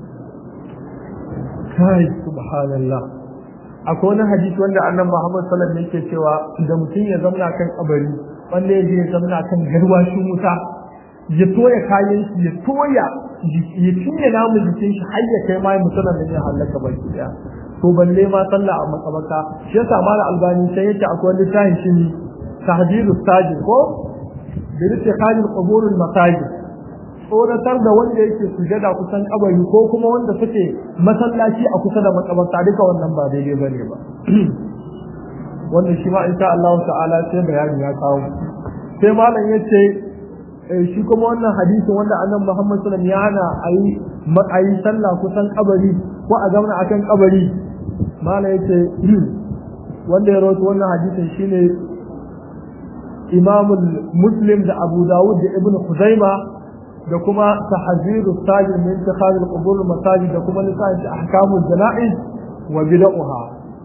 kai subhanallah akwai wani hadisi wanda annabi Muhammad sallallahu alaihi wasallam yake cewa da mutum ya zamna kan kabari wanda ya je ya zamna kan garwashin wuta ya toya kayan shi ya toya ya cinye namun jikin shi har ya kai ma mutumin da ya halaka baki daya to balle ma sallah a makabaka shi yasa mala albani sai yace akwai littafin shi ne tahdidu sajid ko da yake khalil quburul masajid tsoratar da wanda yake sujada kusan kabari ko kuma wanda suke masallaci a kusa da makabarta duka wannan ba daidai bane ba wannan shi ma insha Allah ta'ala sai bayani ya kawo sai malam yace shi kuma wannan hadisin wanda annabi Muhammad sallallahu alaihi wasallam ya hana ayi ayi sallah kusan kabari ko a zauna akan kabari mala yace wanda ya rawaito wannan hadisin shine Imam Muslim da Abu Dawud da Ibn Khuzaima da kuma tahziru sajid min intikhab al-qubur al-masajid da kuma lisan ahkam al-jana'iz wa bid'uha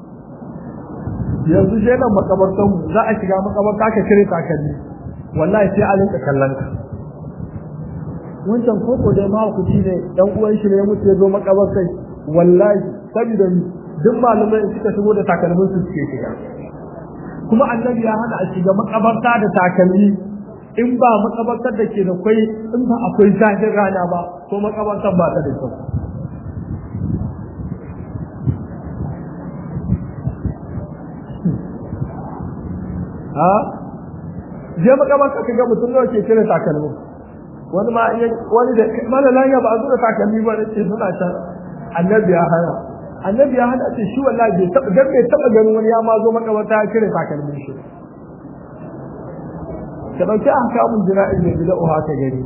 yanzu je nan makabartan za a shiga makabarta ka kire takalmi wallahi sai a linka kallon ka wancan koko dai ma ku ci ne dan uwan shi ne ya mutu ya zo makabartai wallahi saboda duk malamai suka shigo da takalmin su suke shiga kuma annabi ya hana a shiga makabarta da takalmi in ba makabartar da ke da kwai in ba akwai zafin rana ba ko makabartar ba ta da kyau ha je makabarta ka ga mutum nawa ke cire takalmin wani ma wani da malalan ya ba a zura takalmi ba ne ce suna can annabi ya hana annabi ya hana ce shi wallahi bai taba dan bai taba ganin wani ya ma zo makabarta ya cire takalmin shi ka dauki an kamun jira'i ne bila uha ka gani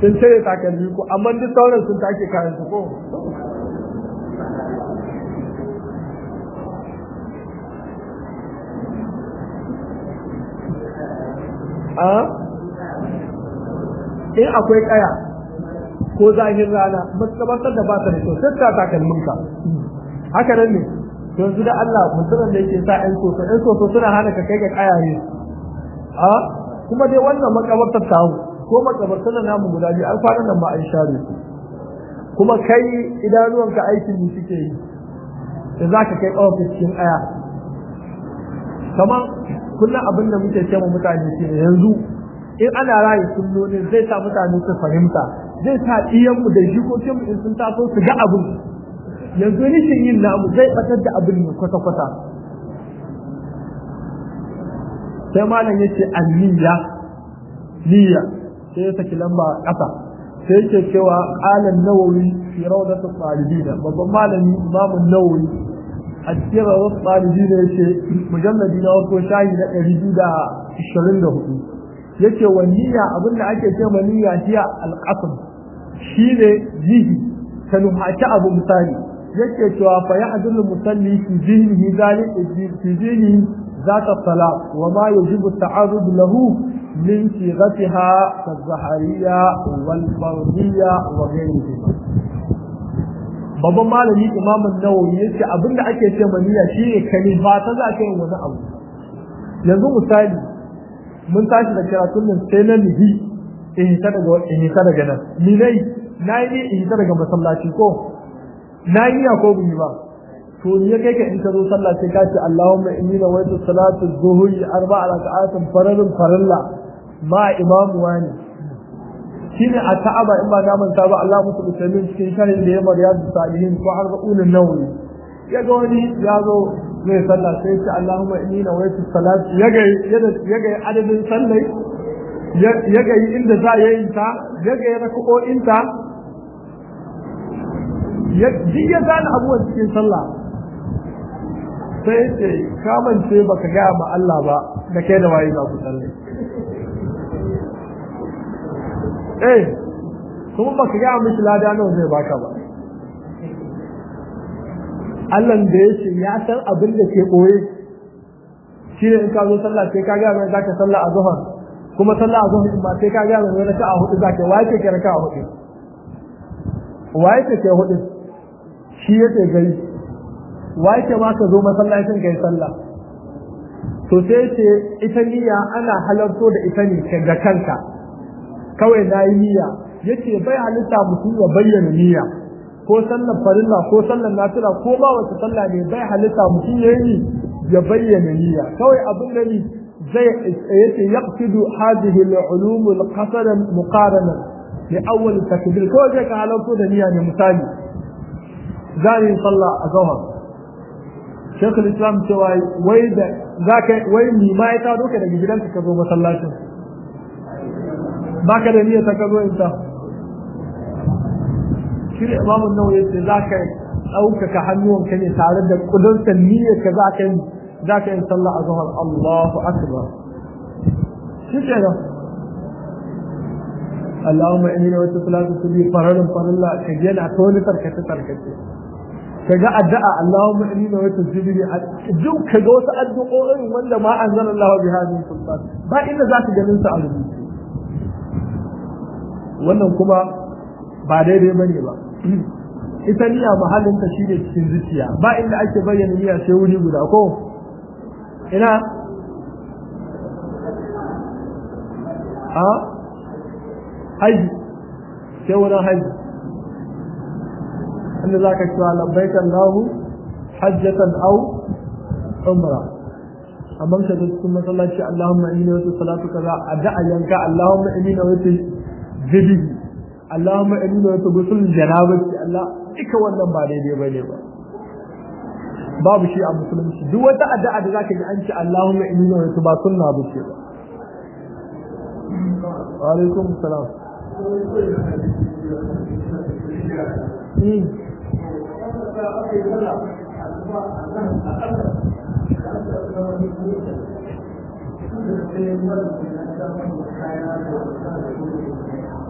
sun cire takalmi ko amma duk sauran sun take kayan su ko a in akwai kaya ko zahin rana makabartar da ba ta da kyau sai ta takalmin ka haka nan ne yanzu da Allah mutumin da yake sa ƴan soso ƴan soso suna hana ka kai ga kaya ne a kuma dai wannan makabartar ta ko makabartar namu guda biyu an kwanan nan ma an share su kuma kai idanuwanka aikin ne suke yi da za ka kai ƙawar cikin aya kamar kullum abin da muke ce mutane shi ne yanzu in ana rayu sunnoni zai sa mutane su fahimta zai sa iyanmu da jikokinmu in sun taso su ga abin yanzu rishin yin namu zai batar da abin ne kwata-kwata sai malam yace anniya niyya sai ya saki lamba ƙasa sai yake cewa qalan nawawi fi rawdatu talibin babban malami imamu nawawi a cikin rawdatu talibin yace mujalladi na wato shahi na 224 yace wa niyya abinda ake ce ma niyya hiya alqasd shine jihi ka nuhaci abu misali yake cewa fa yahdul musalli fi zihnihi zalika fi zihnihi ذات الطلاق وما يجب التعرض له من صيغتها كالزهرية والفرضية وغيرهما babban malami imamun nawawi ya ce abinda ake ce maniya shi ne kalifa ta za ka yi wani abu yanzu misali mun tashi da karatun nan sai na nihi in hita daga in hita daga nan ni dai na yi in hita daga masallaci ko na yi ya ko bin ba to ni ya kai ka in ka zo sallah sai ka ce Allahumma inni nawaitu salatu zuhri arba'a raka'atin faralun farilla ma imamu wani shine a ta'aba in ba na manta ba Allah musu musulmin cikin shahin da ya maryadu salihin ko arba'unin nawawi ya ga wani ya zo zai sallah sai ce Allahumma inni nawaitu salatu ya ga ya ga adadin sallai ya ga inda za ya yin ta ya ga raka'o'in ta ya ya gane abubuwan cikin sallah sai ce kamance baka gaya ma Allah ba da kai da waye za ku tsalle eh kuma baka gaya mishi lada nawa zai baka ba Allah da yake ya san abin da ke koye shi ne in ka zo sallah sai ka gaya mai zaka sallah a zuhar kuma sallah a zuhar ma sai ka gaya mai raka'a hudu zaka waye ke raka'a hudu waye ke hudu shi yake gari wai ke ma ka zo masallacin kai sallah to sai ce ita niyya ana halarto da ita ne ga kanka kawai na yi niyya yace bai halitta mutum ya bayyana niyya ko sallar farilla ko sallar nafila ko ba wata sallah ne bai halitta mutum ya yi ya bayyana niyya kawai abin da ni zai yace yaqsidu hadhihi al-ulum al-qasada muqarana li awwal takbir ko zai ka halarto da niyya ne misali zai sallah a zahar shekul islam cewa wai da za ka wai ni ma ya tado ka daga gidanka ka zo masallacin ba ka da niyyar ta ka zo in ta shi da imamun nawa yace za ka ɗaukaka hannuwanka ne tare da kudurta niyyar ka za ka yi za ka yi sallah a zuhar Allahu akbar shi ke nan Allahumma inni wa salatu tubi faralun farilla ka je na toni tarkace tarkace kaga addu'a Allahumma inni wa tasbihi duk kaga wasu addu'o'in wanda ma anzalallahu biha min sultan ba inda za ka ganin su a rubuce wannan kuma ba daidai bane ba ita niyya mahallin ta shine cikin zuciya ba inda ake bayyana niyya sai wuri guda ko ina a haji sai wurin haji inda za ka cewa labbaika Allahu hajjatan aw umra amma ka da cikin masallaci Allahumma inni wa salatu kaza addu'a yanka Allahumma inni wa zibi Allahumma inni wa gusul janabati Allah duka wannan ba daidai bane ba babu shi a musulunci duk wata addu'a da zaka ji an ce Allahumma inni wa ba sunna ba ce ba wa alaikum salam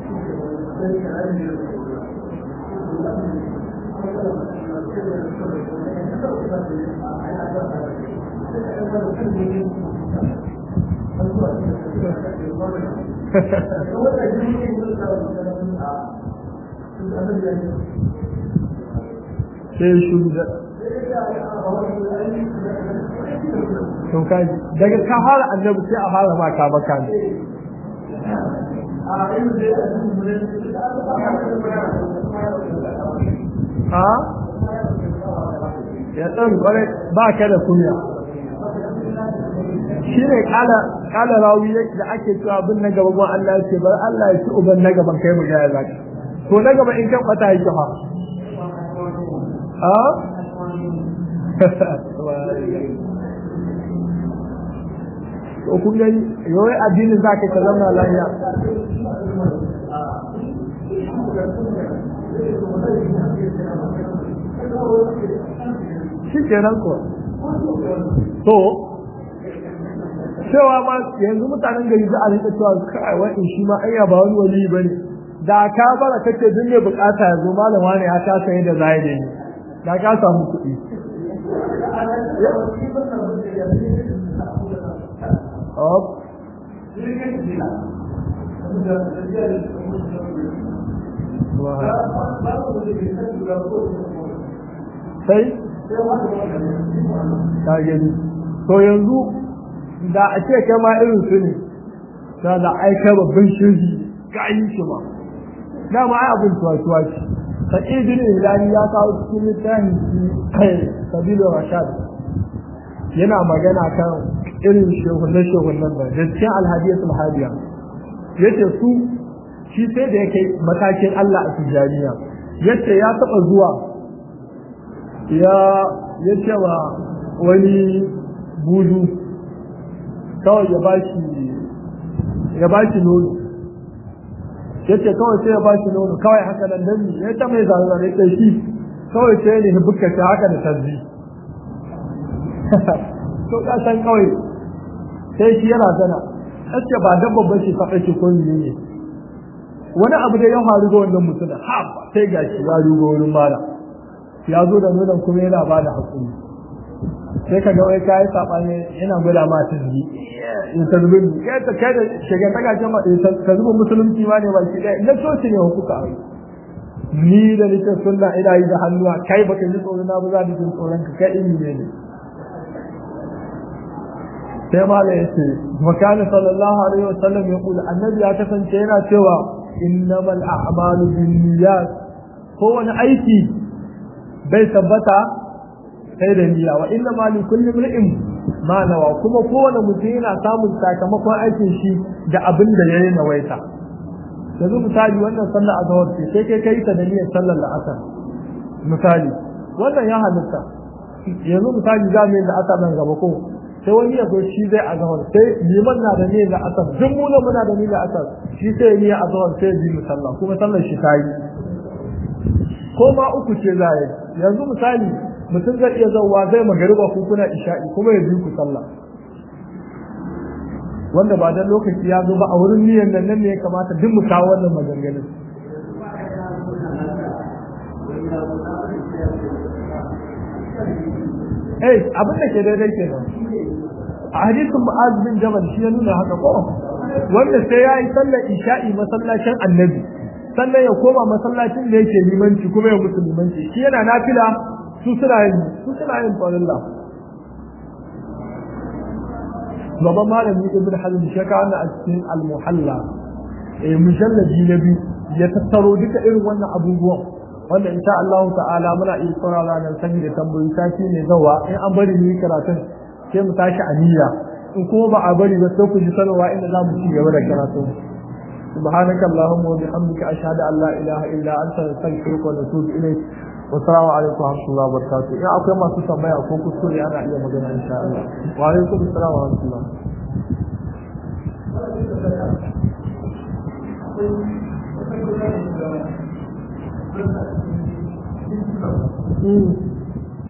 sai shi da to kai daga ka fara annabi sai a fara ma ka baka ne ha ya dan kware ba ka da kunya shine kala kala rawi da ake cewa bin na gaban Allah ce bar Allah ya ci uban na gaban kai mu ga ya zaka to na gaba in kan kwata yake fa ha to kun gani yawai addinin za ka zama lafiya shi kenan ko to cewa ma yanzu mutanen gari za a rika cewa kai wa in shi ma ayya ba wani wali bane da ka bara kace duk ne bukata yazo malam wani ya ta sai da zai ne da ka samu kuɗi Up. sai ta gani to yanzu da a ce kai ma irin su ne da da aika babban shirgi ga yi shi ma dama ai abin tuwa-tuwa ce sa'id bin hilali ya kawo cikin littafin shi sabilu rashad yana magana kan irin shehunan shehunan da da cikin alhadiyatul hadiya yace su shi sai da yake matakin Allah a tijaniya yace ya taba zuwa ya yace wa wani budu kawai ya bashi ya bashi nono yace kawai sai ya bashi nono kawai haka nan dan ya ta mai zanzare sai shi kawai sai ne bukka ta haka da tarzi to ka san kawai sai shi yana zana sace ba dan babban shi fa kake ko ne wani abu da ya faru ga wannan mutum ha sai gashi ya rugo wurin mala ya zo da nonon kuma yana ba da hakuri sai ka ga wai kai sabani yana gwada ma tazbi in tazbi kai ta kai da shiga ta gaje ma ta zuba musulunci ma ne ba shi dai na soci ne hukuka ni da nake sunna ina yi da hannuwa kai baka ji tsoro na ba za ni jin tsoron ka kai ilmi ne ne sai mala yace makana sallallahu alaihi wasallam ya kula annabi ya kasance yana cewa innamal a'malu binniyat kowane aiki bai tabbata sai da niyya wa inna ma likulli imrin ma nawa kuma kowane mutum yana samun sakamakon aikin shi da abin da yayi nawaita yanzu misali wannan sallar azhar ce sai kai kai ta da niyyar sallar la'asar misali wannan ya halitta yanzu misali za mu yi da asar nan gaba ko sai wani ya zo shi zai azhar sai liman na da niyyar la'asar duk mu muna da niyyar la'asar shi sai ya niyyar azhar sai ya bi mu sallah kuma sallar shi ta yi ko ma uku ce za yi yanzu misali mutum zai iya zauwa zai magariba ko kuna isha'i kuma ya bi ku sallah wanda ba dan lokaci ya zo ba a wurin niyyar nan nan ne ya kamata duk mu kawo wannan maganganun eh abin da ke daidai ke nan a hadisin mu'az bin jabal shi ya nuna haka ko wanda sai ya yi sallar isha'i masallacin annabi sannan ya koma masallacin da yake limanci kuma ya musu limanci shi yana nafila su suna yin su suna yin farilla babban malami ibn hazm shi ka wannan a cikin al-muhalla eh mujalladi na biyu ya tattaro duka irin wannan abubuwan wanda insha Allah ta'ala muna iya saurara nan sani da tambayoyi sati ne zawa in an bari mu yi karatun sai mu tashi aniya in kuma ba a bari ba sai ku ji sanarwa inda za mu ci gaba da karatu سبحانك اللهم وبحمدك أشهد أن لا إله إلا أنت نستغفرك ونتوب إليك والسلام عليكم ورحمة الله وبركاته يا أخي ما تسمى يا أخوك كسوري أنا إلى مدينة إن شاء الله وعليكم السلام ورحمة الله Mm.